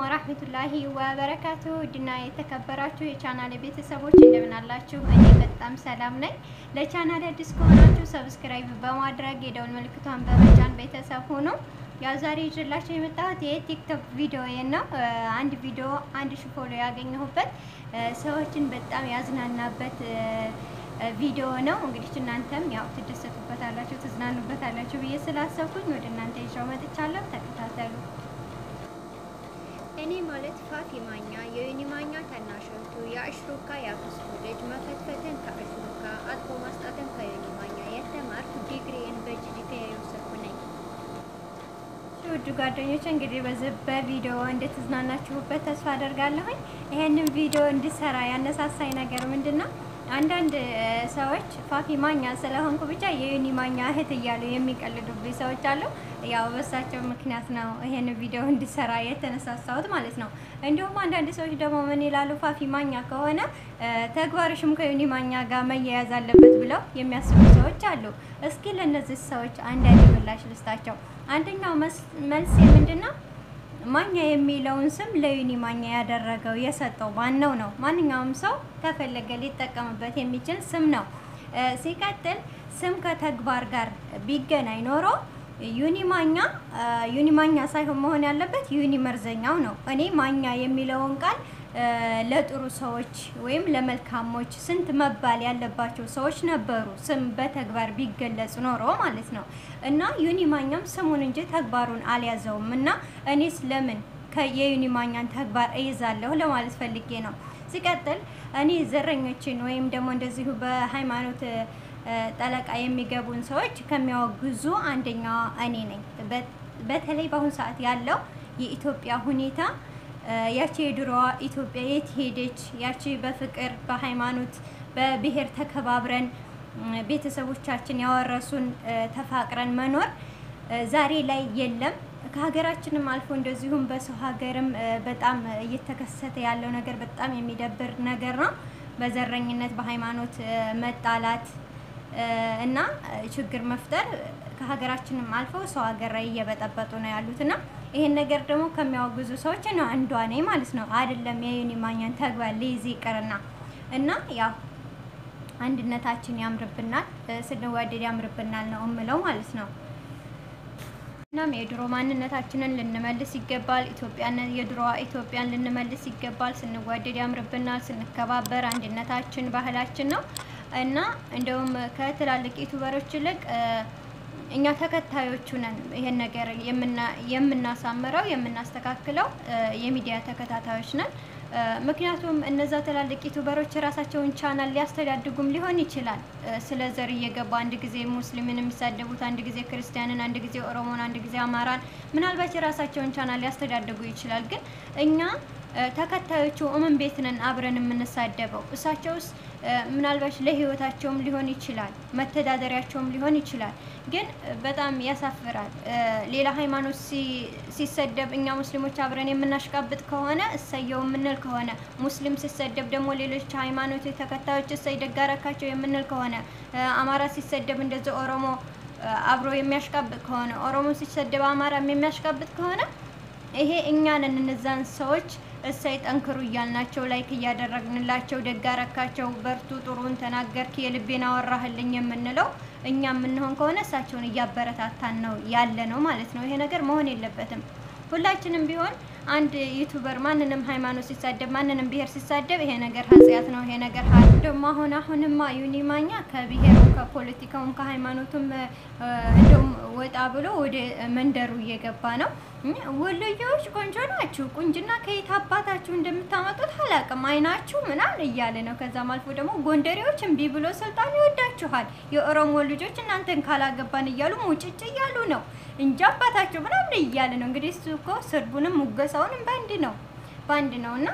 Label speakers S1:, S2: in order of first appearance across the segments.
S1: ወራህመቱላሂ ወበረካቱ ውድና የተከበራችሁ የቻናል ቤተሰቦች እንደምን አላችሁ? እኔ በጣም ሰላም ነኝ። ለቻናል አዲስ ከሆናችሁ ሰብስክራይብ በማድረግ የደውል ምልክቷን በመጫን ቤተሰብ ሆኖ ያው ዛሬ ይዤላችሁ የመጣሁት የቲክቶክ ቪዲዮ ነው። አንድ ቪዲዮ አንድ ሺህ ፎሎ ያገኘሁበት ሰዎችን በጣም ያዝናናበት ቪዲዮ ነው። እንግዲህ እናንተም ያው ትደሰቱበታላችሁ፣ ትዝናኑበታላችሁ ብዬ ስላሰብኩኝ ወደ እናንተ ይዤው መጥቻለሁ። ተከታተሉ።
S2: እኔ ማለት ፋፊ ማኛ የዩኒ ማኛ ታናሽ እህቱ የአሽሩካ የአክስቱ ልጅ መፈትፈትን ከአሽሩካ አጥቦ ማስጣትን ከዩኒ ማኛ የተማርኩ ዲግሪን በጂዲፒ የወሰድኩ ነኝ።
S1: ውድ ጓደኞች እንግዲህ በዚህ በቪዲዮ እንደተዝናናችሁበት ተስፋ አደርጋለሁኝ። ይሄንን ቪዲዮ እንድሰራ ያነሳሳኝ ነገር ምንድን ነው? አንዳንድ ሰዎች ፋፊ ማኛ ስለሆንኩ ብቻ የዩኒ ማኛ እህት እያሉ የሚቀልዱብኝ ሰዎች አሉ። ያው በሳቸው ምክንያት ነው ይሄን ቪዲዮ እንዲሰራ የተነሳሳሁት ማለት ነው። እንዲሁም አንዳንድ ሰዎች ደግሞ ምን ይላሉ? ፋፊ ማኛ ከሆነ ተግባርሽም ከዩኒ ማኛ ጋር መያያዝ አለበት ብለው የሚያስቡ ሰዎች አሉ። እስኪ ለእነዚህ ሰዎች አንዳንድ ምላሽ ልስጣቸው። አንደኛው መልስ ምንድን ነው? ማኛ የሚለውን ስም ለዩኒ ማኛ ያደረገው የሰጠው ማነው ነው? ማንኛውም ሰው ከፈለገ ሊጠቀምበት የሚችል ስም ነው። ሲቀጥል ስም ከተግባር ጋር ቢገናኝ ኖሮ ዩኒ ማኛ ዩኒ ማኛ ሳይሆን መሆን ያለበት ዩኒ መርዘኛው ነው። እኔ ማኛ የሚለውን ቃል ለጥሩ ሰዎች ወይም ለመልካሞች ስንት መባል ያለባቸው ሰዎች ነበሩ፣ ስም በተግባር ቢገለጽ ኖሮ ማለት ነው። እና ዩኒ ማኛም ስሙን እንጂ ተግባሩን አልያዘውም። እና እኔስ ለምን የዩኒ ማኛን ተግባር እይዛለሁ ለማለት ፈልጌ ነው። ሲቀጥል እኔ ዘረኞችን ወይም ደግሞ እንደዚሁ በሃይማኖት ጠለቃ የሚገቡን ሰዎች ከሚያወግዙ አንደኛዋ እኔ ነኝ። በተለይ በአሁኑ ሰዓት ያለው የኢትዮጵያ ሁኔታ ያቺ የድሮዋ ኢትዮጵያ የት ሄደች? ያቺ በፍቅር በሃይማኖት በብሔር ተከባብረን ቤተሰቦቻችን ያወረሱን ተፋቅረን መኖር ዛሬ ላይ የለም። ከሀገራችንም አልፎ እንደዚሁም በሰው ሀገርም በጣም እየተከሰተ ያለው ነገር በጣም የሚደብር ነገር ነው። በዘረኝነት በሃይማኖት መጣላት እና ችግር መፍጠር ከሀገራችንም አልፈው ሰው ሀገር ላይ እየበጠበጡ ነው ያሉት እና ይሄን ነገር ደግሞ ከሚያወግዙ ሰዎች ነው አንዷ ነኝ ማለት ነው። አይደለም የዩኒ ማኛን ተግባር ሊይዝ ይቅርና እና ያው አንድነታችን ያምርብናል፣ ስንዋደድ ያምርብናል ነው እምለው ማለት ነው። እናም የድሮ ማንነታችንን ልንመልስ ይገባል። ኢትዮጵያን የድሮዋ ኢትዮጵያን ልንመልስ ይገባል። ስንዋደድ ያምርብናል፣ ስንከባበር አንድነታችን ባህላችን ነው እና እንደውም ከትላልቅ ዩቱበሮች ይልቅ እኛ ተከታዮቹ ነን ይሄን ነገር የምናሳምረው የምናስተካክለው የሚዲያ ተከታታዮች ነን። ምክንያቱም እነዛ ትላልቅ ዩቱበሮች የራሳቸውን ቻናል ሊያስተዳድጉም ሊሆን ይችላል። ስለ ዘር እየገባ አንድ ጊዜ ሙስሊምን የሚሳደቡት፣ አንድ ጊዜ ክርስቲያንን፣ አንድ ጊዜ ኦሮሞን፣ አንድ ጊዜ አማራን ምናልባት የራሳቸውን ቻናል ሊያስተዳድጉ ይችላል። ግን እኛ ተከታዮቹ እምን ቤት ነን አብረን የምንሳደበው እሳቸውስ ምናልባት ለህይወታቸውም ሊሆን ይችላል መተዳደሪያቸውም ሊሆን ይችላል። ግን በጣም ያሳፍራል። ሌላ ሃይማኖት ሲሰደብ እኛ ሙስሊሞች አብረን የምናሽቃብጥ ከሆነ እሰየው የምንል ከሆነ ሙስሊም ሲሰደብ ደግሞ ሌሎች ሃይማኖት ተከታዮች እሰይ ደጋረካቸው የምንል ከሆነ አማራ ሲሰደብ እንደዚ ኦሮሞ አብሮ የሚያሽቃብጥ ከሆነ ኦሮሞ ሲሰደብ አማራም የሚያሽቃብጥ ከሆነ ይሄ እኛንን እነዛን ሰዎች እሰይ ጠንክሩ እያልናቸው ላይክ እያደረግንላቸው ደጋረካቸው በርቱ፣ ጥሩን ተናገርክ፣ የልቤን አወራህልኝ የምንለው እኛ የምንሆን ከሆነ እሳቸውን እያበረታታን ነው ያለ ነው ማለት ነው። ይሄ ነገር መሆን የለበትም። ሁላችንም ቢሆን አንድ ዩቱበር ማንንም ሃይማኖት ሲሳደብ ማንንም ብሔር ሲሳደብ ይሄ ነገር ኃጢአት ነው። ይሄ ነገር ደግሞ አሁን አሁንማ ዩኒ ማኛ ከብሔሩም ከፖለቲካውም ከሃይማኖቱም እንደውም ወጣ ብሎ ወደ መንደሩ እየገባ ነው። ወሎዬዎች ቆንጆ ናችሁ፣ ቁንጅና ከየት አባታችሁ እንደምታመጡት አላቅም፣ አይናችሁ ምናምን እያለ ነው። ከዛም አልፎ ደግሞ ጎንደሬዎች እምቢ ብሎ ስልጣን ይወዳችኋል፣ የኦሮሞ ልጆች እናንተን ካላገባን እያሉ ሙጭጭ እያሉ ነው እንጂ አባታቸው ምናምን እያለ ነው። እንግዲህ እሱ እኮ ስድቡንም ሙገሳውንም በአንድ ነው በአንድ ነው እና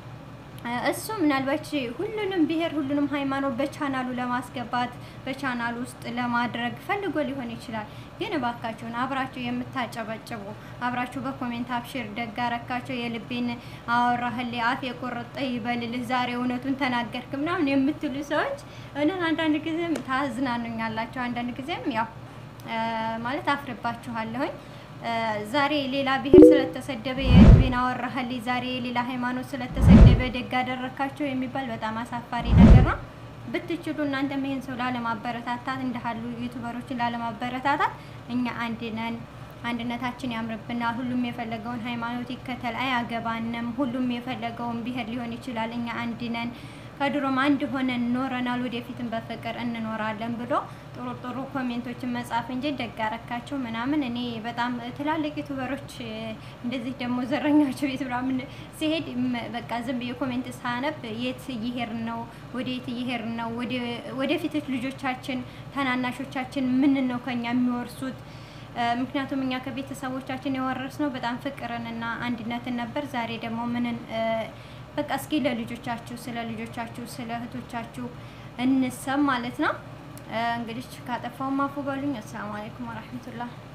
S1: እሱ ምናልባት ሁሉንም ብሔር ሁሉንም ሃይማኖት በቻናሉ ለማስገባት በቻናሉ ውስጥ ለማድረግ ፈልጎ ሊሆን ይችላል። ግን እባካችሁን አብራችሁ የምታጨበጭቡ አብራችሁ በኮሜንት አብሽር ደጋረካቸው የልቤን አወራህልኝ አፍ የቆረጠ ይበልልህ ዛሬ እውነቱን ተናገርክ ምናምን የምትሉ ሰዎች እውነት አንዳንድ ጊዜም ታዝናኑኛላችሁ፣ አንዳንድ ጊዜም ያው ማለት አፍርባችኋለሁኝ። ዛሬ ሌላ ብሔር ስለተሰደበ የህዝቤን አወራህልኝ፣ ዛሬ የሌላ ሃይማኖት ስለተሰደበ ደግ አደረካቸው የሚባል በጣም አሳፋሪ ነገር ነው። ብትችሉ እናንተም ይሄን ሰው ላለማበረታታት እንዳሉ ዩቱበሮችን ላለማበረታታት እኛ አንድ ነን፣ አንድነታችን ያምርብናል። ሁሉም የፈለገውን ሃይማኖት ይከተል፣ አያገባንም። ሁሉም የፈለገውን ብሔር ሊሆን ይችላል። እኛ አንድ ነን፣ ከድሮም አንድ ሆነን ኖረናል፣ ወደፊትም በፍቅር እንኖራለን ብሎ ጥሩ ጥሩ ኮሜንቶችን መጻፍ እንጂ ደግ አረካቸው ምናምን። እኔ በጣም ትላልቅ ዩቱበሮች እንደዚህ ደግሞ ዘረኛቸው ቤት ምናምን ሲሄድ በቃ ዝም ብዬ ኮሜንት ሳነብ የት እየሄድን ነው? ወደ የት እየሄድን ነው? ወደፊቶች ልጆቻችን ታናናሾቻችን ምን ነው ከኛ የሚወርሱት? ምክንያቱም እኛ ከቤተሰቦቻችን የወረስነው በጣም ፍቅርንና አንድነትን ነበር። ዛሬ ደግሞ ምንን በቃ እስኪ ለልጆቻችሁ ስለ ልጆቻችሁ ስለ እህቶቻችሁ እንሰብ ማለት ነው። እንግዲህ ካጠፋው ማፉ በሉኝ። አሰላሙ አለይኩም ወራህመቱላህ